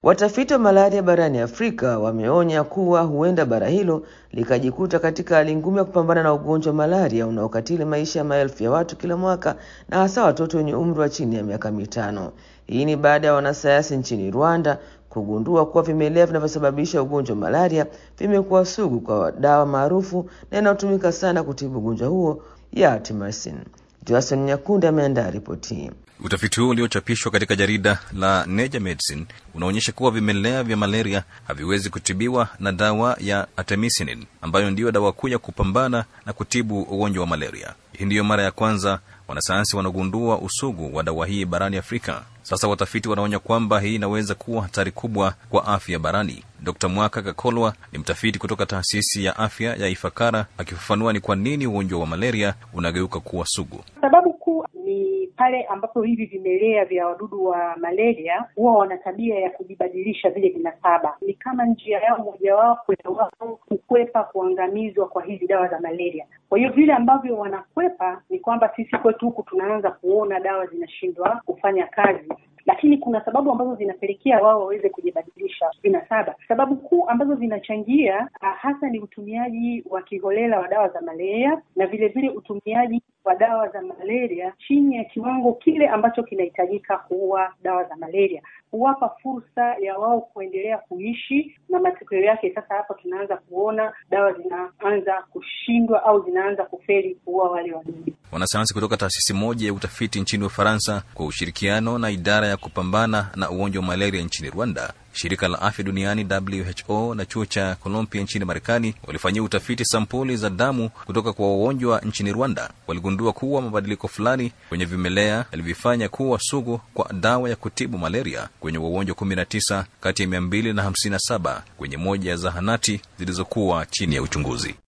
Watafiti wa malaria barani Afrika wameonya kuwa huenda bara hilo likajikuta katika hali ngumu ya kupambana na ugonjwa wa malaria unaokatili maisha ya maelfu ya watu kila mwaka na hasa watoto wenye umri wa chini ya miaka mitano. Hii ni baada ya wanasayansi nchini Rwanda kugundua kuwa vimelea vinavyosababisha ugonjwa wa malaria vimekuwa sugu kwa dawa maarufu na inayotumika sana kutibu ugonjwa huo ya artemisinin. Johnson Nyakunde ameandaa ripoti hii. Utafiti huu uliochapishwa katika jarida la Nature Medicine unaonyesha kuwa vimelea vya malaria haviwezi kutibiwa na dawa ya artemisinin ambayo ndiyo dawa kuu ya kupambana na kutibu ugonjwa wa malaria. Hii ndiyo mara ya kwanza wanasayansi wanagundua usugu wa dawa hii barani Afrika. Sasa watafiti wanaonya kwamba hii inaweza kuwa hatari kubwa kwa afya barani. Dr Mwaka Kakolwa ni mtafiti kutoka taasisi ya afya ya Ifakara, akifafanua ni kwa nini ugonjwa wa malaria unageuka kuwa sugu. Sababu kuu ni pale ambapo hivi vimelea vya wadudu wa malaria huwa wana tabia ya kujibadilisha vile vinasaba. Ni kama njia yao mojawapo ya wao kukwepa kuangamizwa kwa hizi dawa za malaria. Kwa hiyo vile ambavyo wanakwepa ni kwamba sisi kwetu huku tunaanza kuona dawa zinashindwa kufanya kazi lakini kuna sababu ambazo zinapelekea wao waweze kujibadilisha vinasaba. Sababu kuu ambazo zinachangia hasa ni utumiaji wa kiholela wa dawa za malaria na vile vile utumiaji wa dawa za malaria chini ya kiwango kile ambacho kinahitajika kuua dawa za malaria, huwapa fursa ya wao kuendelea kuishi, na matokeo yake sasa hapa tunaanza kuona dawa zinaanza kushindwa au zinaanza kufeli kuua wale wadudu. Wanasayansi kutoka taasisi moja ya utafiti nchini Ufaransa kwa ushirikiano na idara ya kupambana na ugonjwa wa malaria nchini Rwanda, shirika la afya duniani WHO na chuo cha Columbia nchini Marekani walifanyia utafiti sampuli za damu kutoka kwa wagonjwa nchini Rwanda. Waligundua kuwa mabadiliko fulani kwenye vimelea yalivyofanya kuwa sugu kwa dawa ya kutibu malaria kwenye wagonjwa kumi na tisa kati ya mia mbili na hamsini na saba kwenye moja ya zahanati zilizokuwa chini ya uchunguzi.